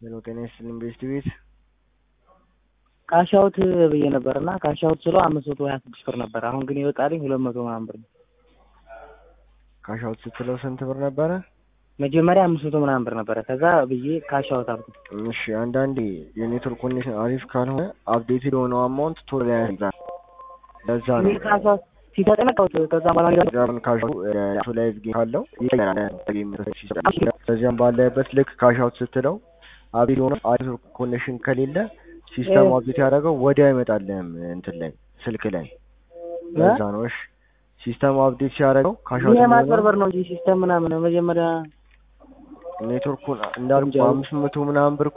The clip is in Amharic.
ሄሎ ጤና ይስጥልኝ ቤስት ቤት ካሻውት ብዬ ነበር እና ካሻውት ስለው አምስት መቶ ሀያ ስድስት ብር ነበር። አሁን ግን ይወጣልኝ ሁለት መቶ ምናምን ብር ነው። ካሻውት ስትለው ስንት ብር ነበረ? መጀመሪያ አምስት መቶ ምናምን ብር ነበረ። ከዛ ብዬ ካሻውት አልኩት። እሺ አንዳንዴ የኔትወርክ ኮኔክሽን አሪፍ ካልሆነ አፕዴትድ የሆነው አማውንት ቶሎ ላይ ያስይዛል። ለዛ ነው እኔ ካሻውት ሲተጠነቀውት ከዛ በኋላ ደግሞ ዛሬን ካሻው ላይቭ ጌም ካለው ይቀየራል። ጌም ከዚያም ባለበት ልክ ካሻውት ስትለው አፕዴት የሆነ አሪፍ ኮኔክሽን ከሌለ ሲስተም አፕዴት ያደረገው ወዲያው አይመጣልህም እንትን ላይ ስልክ ላይ ለዛ ነው። እሺ ሲስተም አፕዴት ሲያደርገው ካሻውት ይሄ ማጭበርበር ነው እንጂ ሲስተም ምናምን መጀመሪያ ኔትወርኩን እንዳልኩ አምስት መቶ ምናምን ብር